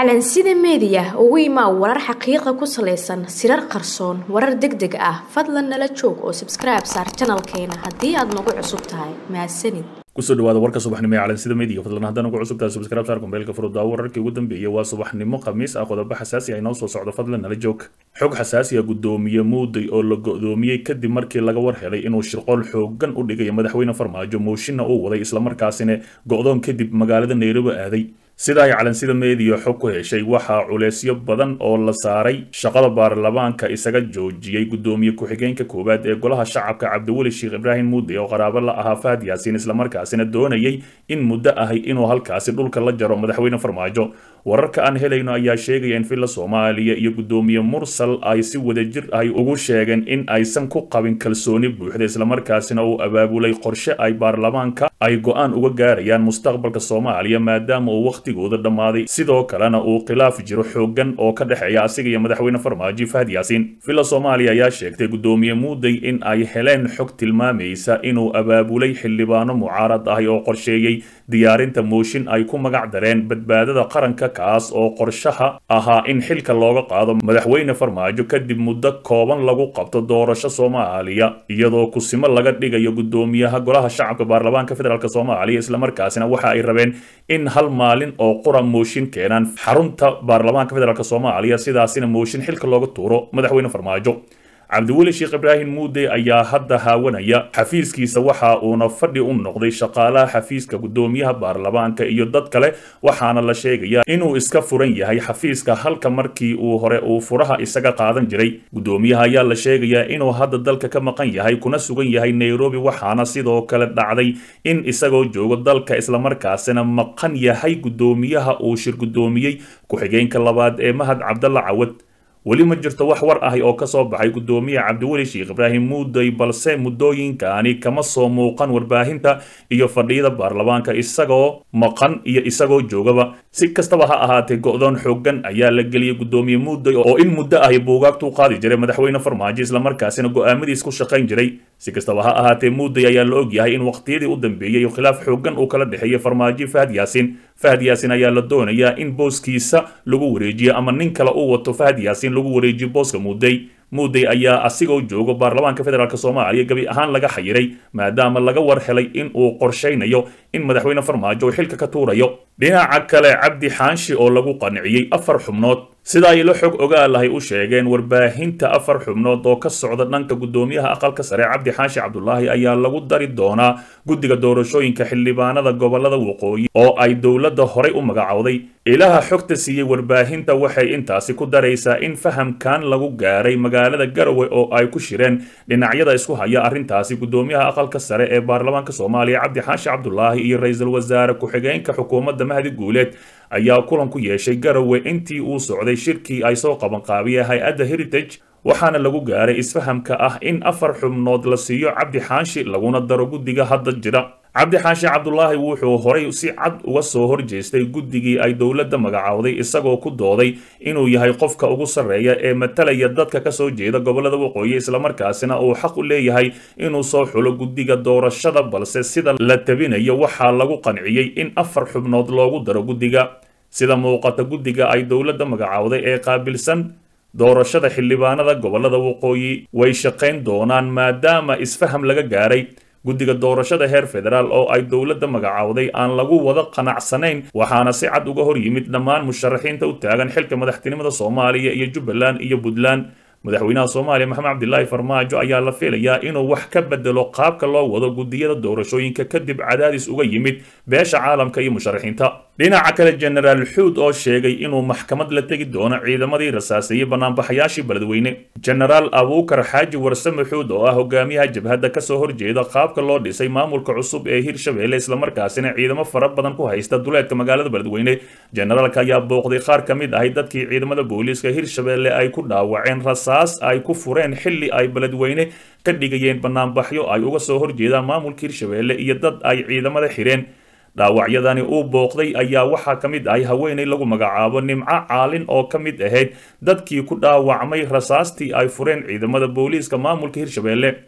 calansida meediya ugu imaa warar xaqiiqa ku salaysan sirar qarsoon warar deg deg ah fadlan nala joog oo sabskribe saar janalkeena haddii aad nagu cusub tahay mahadsanid kusoo dhawaada warka subaxnimo ee calansida meediga fadlan haddaan ugu cusub tahay subscribe saar kumbeelka furudaawo wararkii ugu dambeeyay waa subaxnimo khamiis ah qodobo xasaasi ah inoo soo socdo fadlan nala joog xog xasaasi ah guddoomiye muuday oo la go'doomiyey kadib markii laga war helay inuu shirqool xoogan u dhigayo madaxweyne farmaajo mooshinna uu waday islamarkaasina go'doon kadib magaalada nairobi aaday sida ay calansida meediya xog ku heshay waxaa culeysyo badan oo la saaray shaqada baarlamaanka isaga joojiyey guddoomiye ku-xigeenka koowaad ee golaha shacabka cabdiweli sheekh ibraahim muude oo qaraabo la ahaa fahad yaasiin islamarkaasina doonayay in muddo ahay inuu halkaasi dhulka la jaro madaxweyne farmaajo wararka aan helayno ayaa sheegaya in villa soomaaliya iyo guddoomiye mursal ay si wadajir ahy ugu sheegeen in aysan ku qabin kalsooni buuxda islamarkaasina uu abaabulay qorshe ay baarlamaanka ay go-aan uga gaarayaan mustaqbalka soomaaliya maadaama uu wakhtigooda dhammaaday sidoo kalena uu khilaaf jiro xoogan oo ka dhexeeya asiga iyo madaxweyne farmaajo fahad yaasiin villa soomaaliya ayaa sheegtay guddoomiye muuday in ay heleen xog tilmaamaysa inuu abaabulay xildhibaano mucaarad ahi oo qorsheeyey diyaarinta mooshin ay ku magac dareen badbaadada qaranka kaas oo qorshaha ahaa in xilka looga qaado madaxweyne farmaajo kadib muddo kooban lagu qabto doorasho soomaaliya iyadoo kusimo laga dhigayo guddoomiyaha golaha shacabka baarlamaanka federaalk soomaaliya islamarkaasina waxa ay rabeen in hal maalin oo qura mooshin keenaan xarunta baarlamaanka federaalk soomaaliya sidaasina mooshin xilka looga tuuro madaxweyne farmaajo cabdiweli sheekh ibraahim muude ayaa hadda haawanaya xafiiskiisa waxa uuna fadhi u noqday shaqaalaha xafiiska guddoomiyaha baarlamaanka iyo dad kale waxaana la sheegayaa inuu iska furan yahay xafiiska halka markii uu hore uu furaha isaga qaadan jiray guddoomiyaha ayaa la sheegayaa inuu hadda dalka ka maqan yahay kuna sugan yahay nairobi waxaana sidoo kale dhacday in isagoo joogo dalka islamarkaasina maqan yahay guddoomiyaha uu shir guddoomiyey ku-xigeenka labaad ee mahad cabdalla cawad weli ma jirto wax war ahi oo kasoo baxay guddoomiye cabdiweli sheekh ibraahim muuday balse muddooyinkaani kama soo muuqan warbaahinta iyo fadhiyada baarlamaanka isagoo maqan iyo isagoo joogaba si kastaba ha ahaatee go'doon xoogan ayaa la geliyey guddoomiye muuday oo in muddo ahi buugaagtuu qaadi jiray madaxweyne farmaajo islamarkaasina go'aamadiis ku shaqayn jiray si kastaba ha ahaatee muuday ayaa la ogyahay in waqtiyadii u dambeeyey khilaaf xoogan uu kala dhexeeyey farmaajo fahad yaasiin fahad yaasiin ayaa la doonayaa in booskiisa lagu wareejiyo ama nin kale uu wato fahad yaasiin lagu wareejiyo booska muuday muuday ayaa asigoo joogo baarlamaanka federaalk soomaaliya gebi ahaan laga xayiray maadaama laga war helay in uu qorshaynayo in madaxweyne farmaajo uu xilka ka tuurayo dhinaca kale cabdi xaanshi oo lagu qanciyey afar xubnood sida ay la xog ogaalahay u sheegeen warbaahinta afar xubnood oo ka socda dhanka guddoomiyaha aqalka sare cabdi xaashi cabdulaahi ayaa lagu dari doonaa guddiga doorashooyinka xildhibaanada gobolada waqooyi oo ay dowladda horay u magacowday ilaha xogta siiyey warbaahinta waxay intaasi ku daraysaa in fahamkan lagu gaaray magaalada garowe oo ay ku shireen dhinacyada isku haya arrintaasi guddoomiyaha aqalka sare ee baarlamaanka soomaaliya cabdi xaashi cabdulaahi iyo ra-iisul wasaare ku-xigeenka xukuumadda mahdi guuleed ayaa kulan ku yeeshay garowe intii uu socday shirkii ay soo qabanqaabiyeen hay-adda heritage waxaana lagu gaaray isfahamka ah in afar xubnood la siiyo cabdi xaashi laguna daro guddiga hadda jira cabdi xaashi cabdulaahi wuxuu horay si cad uga soo horjeestay guddigii ay dowladda magacowday isagoo ku dooday inuu yahay qofka ugu sarreeya ee matalaya dadka kasoo jeeda gobolada waqooyi islamarkaasina uu xaq u leeyahay inuu soo xulo guddiga doorashada balse sida la tabinayo waxaa lagu qanciyey in afar xubnood loogu daro guddiga sida muuqata guddiga ay dowladda magacowday ee qaabilsan doorashada xildhibaanada gobolada waqooyi way shaqayn doonaan maadaama isfaham laga gaaray guddiga doorashada heer federaal oo ay dowladda magacowday aan lagu wada qanacsanayn waxaana si cad uga hor yimid dhammaan musharaxiinta u taagan xilka madaxtinimada soomaaliya iyo jubbaland iyo puntland madaxweynaha soomaaliya maxamed cabdilaahi farmaajo ayaa la filayaa inuu wax ka bedelo qaabka loo wado guddiyada doorashooyinka kadib cadaadis uga yimid beesha caalamka iyo musharaxiinta dhinaca kale jenaraal xuud oo sheegay inuu maxkamad la tegi doono ciidamadii rasaaseeyey banaanbaxayaashii beledweyne jenaraal abuukar xaaji warsame xuud oo ah hogaamiyaha jabhadda kasoo horjeeda qaabka loo dhisay maamulka cusub ee hirshabeelle islamarkaasina ciidamo fara badan ku haysta duleedka magaalada beledweyne jenaraalka ayaa booqday qaar ka mid ahay dadkii ciidamada booliiska hirshabeelle ay ku dhaawaceen rasaas ay ku fureen xilli ay beledweyne ka dhigayeen banaanbaxyo ay uga soo horjeedaan maamulka hirshabeelle iyo dad ay ciidamada xireen dhaawacyadani uu booqday ayaa waxaa ka mid ahay haweenay lagu magacaabo nimco caalin oo ka mid ahayd dadkii ku dhaawacmay rasaastii ay fureen ciidamada booliiska maamulka hirshabeelle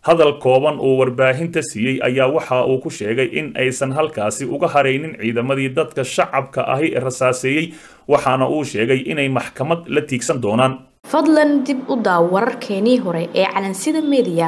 hadal kooban uu warbaahinta siiyey ayaa waxa uu ku sheegay in aysan halkaasi uga haraynin ciidamadii dadka shacabka ahi rasaaseeyey waxaana uu sheegay inay maxkamad la tiigsan doonaan fadlan dib u daaw wararkeenii hore ee calansida mediya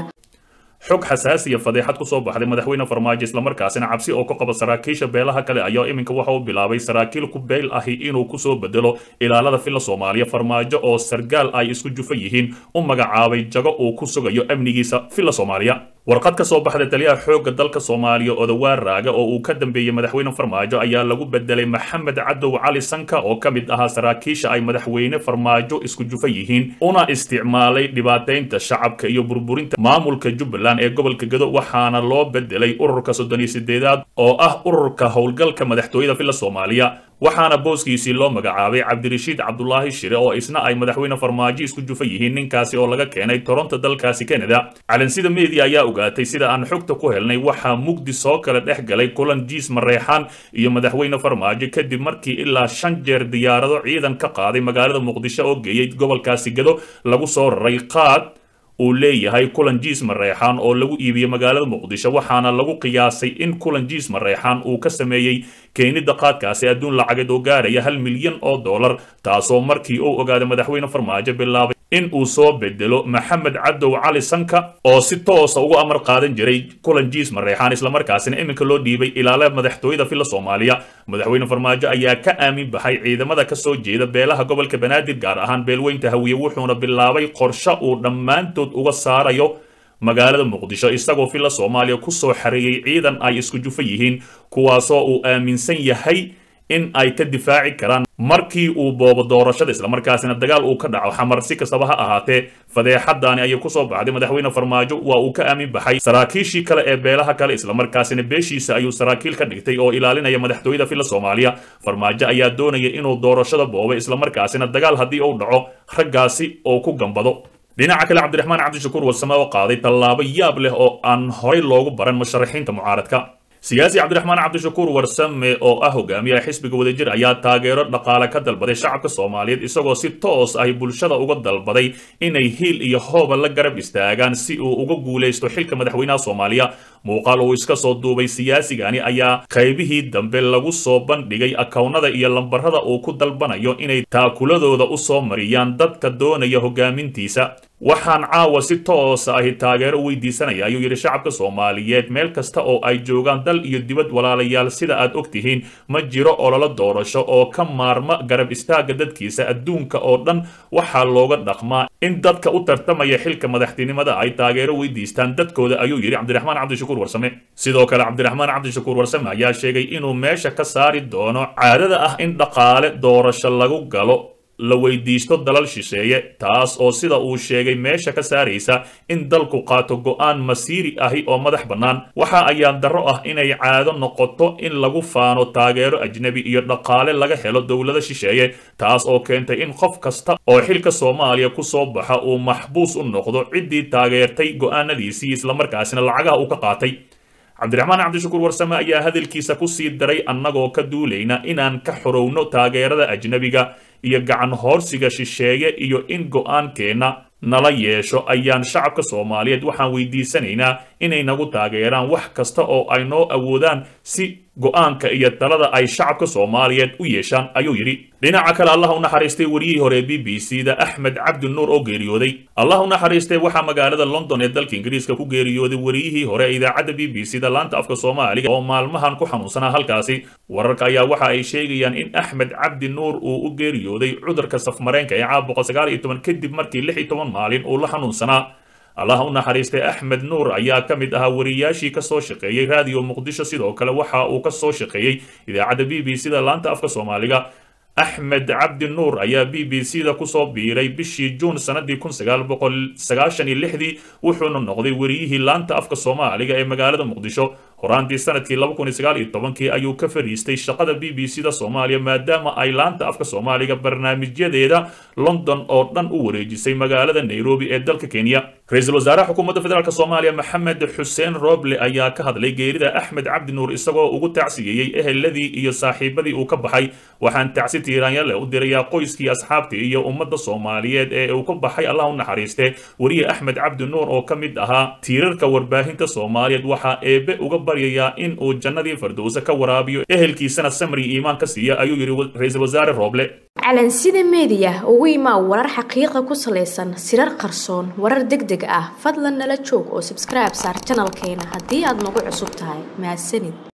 xog xasaasiya fadeexad ku soo baxday madaxweyne farmaajo islamarkaasina cabsi oo ka qaba saraakiisha beelaha kale ayaa iminka waxa uu bilaabay saraakiil ku beyl ahi inuu kusoo bedelo ilaalada filla soomaaliya farmaajo oo sargaal ay isku jufa yihiin u magacaabay jago uu ku sugayo amnigiisa filla soomaaliya warqad ka soo baxda taliyaha xoogga dalka soomaaliya odawaar raaga oo uu ka dambeeyey madaxweyne farmaajo ayaa lagu bedelay maxamed cadow cali sanka oo ka mid ahaa saraakiisha ay madaxweyne farmaajo isku jufa yihiin una isticmaalay dhibaataynta shacabka iyo burburinta maamulka jubbaland ee gobolka gedo waxaana loo bedelay ururka soddon iyo sideedaad oo ah ururka howlgalka madaxtooyada filla soomaaliya waxaana booskiisii loo magacaabay cabdirashiid cabdulaahi shire oo isna ay madaxweyne farmaajo isku jufa yihiin ninkaasi oo laga keenay toronto dalkaasi canada calansida media ayaa ogaatay sida aan xogta ku helnay waxaa mugdi soo kala dhex galay kulan jiis mareexaan iyo madaxweyne farmaajo kadib markii ilaa shan jeer diyaarado ciidan ka qaaday magaalada muqdisho oo geeyey gobolkaasi gado lagu soo raray qaad uu leeyahay kulan jiis mareexaan oo lagu iibiyey magaalada muqdisho waxaana lagu qiyaasay in kulan jiis mareexaan uu ka sameeyey keenida qaadkaasi adduun lacageed oo gaaraya hal milyan oo dollar taasoo markii uu ogaaday madaxweyne farmaajo bilaabay in uu soo bedelo maxamed cadow cali sanka oo si toosa ugu amar qaadan jiray kulan jiis mareexaan islamarkaasina iminka loo dhiibay ilaala madaxtooyada filla soomaaliya madaxweyne farmaajo ayaa ka aamin baxay ciidamada ka soo jeeda beelaha gobolka banaadir gaar ahaan beelweynta hawiye wuxuuna bilaabay qorshe uu dhammaantood uga saarayo magaalada muqdisho isagoo filla soomaaliya kusoo xareeyey ciidan ay isku jufa yihiin kuwaasoo uu aaminsan yahay in ay ka difaaci karaan markii uu boobo doorashada islamarkaasina dagaal uu ka dhaco xamar si kastaba ha ahaatee fadeexadaani ayay kusoo baxday madaxweyne farmaajo waa uu ka aamin baxay saraakiishii kale ee beelaha kale islamarkaasina beeshiisa ayuu saraakiil ka dhigtay oo ilaalinaya madaxtooyada filla soomaaliya farmaajo ayaa doonaya inuu doorashada boobo islamarkaasina dagaal haddii uu dhaco raggaasi oo ku gambado dhinaca kale cabdiraxmaan cabdishakuur warsame oo qaaday tallaabo yaab leh oo aan horay loogu baran musharaxiinta mucaaradka siyaasi cabdiraxmaan cabdishakuur warsame oo ah hogaamiyaha xisbiga wadajir ayaa taageero dhaqaale ka dalbaday shacabka soomaaliyeed isagoo si toos ah bulshada uga dalbaday inay hiil iyo hooba la garab istaagaan si uu uga guulaysto xilka madaxweynaha soomaaliya muuqaal uu iska soo duubay siyaasigani ayaa qaybihii dambe lagu soo bandhigay akownada iyo lambarada uu ku dalbanayo inay taakuladooda u soo mariyaan dadka doonaya hogaamintiisa waxaan caawa si toosa ahi taageero u weydiisanaya ayuu yidhi shacabka soomaaliyeed meel kasta oo ay joogaan dal iyo dibad walaalayaal sida aad og tihiin ma jiro ololo doorasho oo ka maarma garab istaaga dadkiisa adduunka oo dhan waxaa looga dhaqmaa in dadka u tartamaya xilka madaxtinimada ay taageero weydiistaan dadkooda ayuu yidhi cabdiraxmaan cabdishakuur warsame sidoo kale cabdiraxmaan cabdishakuur warsame ayaa sheegay inuu meesha ka saari doono caadada ah in dhaqaale doorasho lagu galo la weydiisto dalal shisheeye taas oo sida uu sheegay meesha ka saaraysa in dalku qaato go'aan masiiri ahi oo madax bannaan waxa ayaan darro ah inay caado noqoto in lagu faano taageero ajnebi iyo dhaqaale laga helo dowlado shisheeye taas oo keentay in qof kasta oo xilka soomaaliya ku soo baxa uu maxbuus u noqdo ciddii taageertay go'aanadiisii islamarkaasina lacagaha uu ka qaatay cabdiraxmaan cabdishakuur warsame ayaa hadalkiisa ku sii daray annagoo ka duulayna inaan ka xorowno taageerada ajnebiga iyo gacan hoorsiga shisheeye iyo in go'aankeenna nala yeesho ayaan shacabka soomaaliyeed waxaan weydiisanaynaa inay nagu taageeraan wax kasta oo ay noo awoodaan si go'aanka iyo talada ay shacabka soomaaliyeed u yeeshaan ayuu yidhi dhinaca kale allah u naxariistay wariyihii hore b b c da axmed cabdi nuur oo geeriyooday allah u naxariistay waxaa magaalada london ee dalka ingiriiska ku geeriyooday wariyihii hore ee idaacadda b b c da laanta afka soomaaliga oo maalmahan ku xanuunsanaa halkaasi wararka ayaa waxa ay sheegayaan in axmed cabdi nuur uu u geeriyooday cudurka safmareenka ee caabuqa sagaal iyo toban kadib markii lix iyo toban maalin uu la xanuunsanaa allah u naxariistay axmed nuur ayaa ka mid ahaa wariyaashii ka soo shaqeeyey raadiyo muqdisho sidoo kale waxa uu ka soo shaqeeyey idaacadda b b c da laanta afka soomaaliga axmed cabdi nuur ayaa b b c da kusoo biiray bishii juun sanadii kun sagaal boqol sagaashan iyo lixdii wuxuuna noqday wariyihii laanta afka soomaaliga ee magaalada muqdisho horaantii sanadkii laba kun iyo sagaal iyo tobankii ayuu ka fadhiistay shaqada b b c da soomaaliya maadaama ay laanta afka soomaaliga barnaamijyadeeda london oo dhan u wareejisay magaalada nairobi ee dalka kenya ra-iisul wasaaraha xukuumadda federaalk soomaaliya maxamed xuseen roble ayaa ka hadlay geerida axmed cabdi nuur isagoo ugu tacsiyeeyey eheladii iyo saaxiibadii uu ka baxay waxaan tacsi tiiraanyale u dirayaa qoyskii asxaabtii iyo ummadda soomaaliyeed ee uu ka baxay allah u naxariiste weriye axmed cabdi nuur oo ka mid ahaa tiirarka warbaahinta soomaaliyeed waxaa eebe uga baryayaa in uu jannadii fardowse ka waraabiyo ehelkiisana samri iimaan ka siiya ayuu yidhi ra-iisul wasaare roble calansida meediya ugu imaa warar xaqiiqa ku salaysan sirar qarsoon warar deg deg ah fadlan nala joog oo sabskribe saar janalkeena haddii aad nagu cusub tahay mahadsanid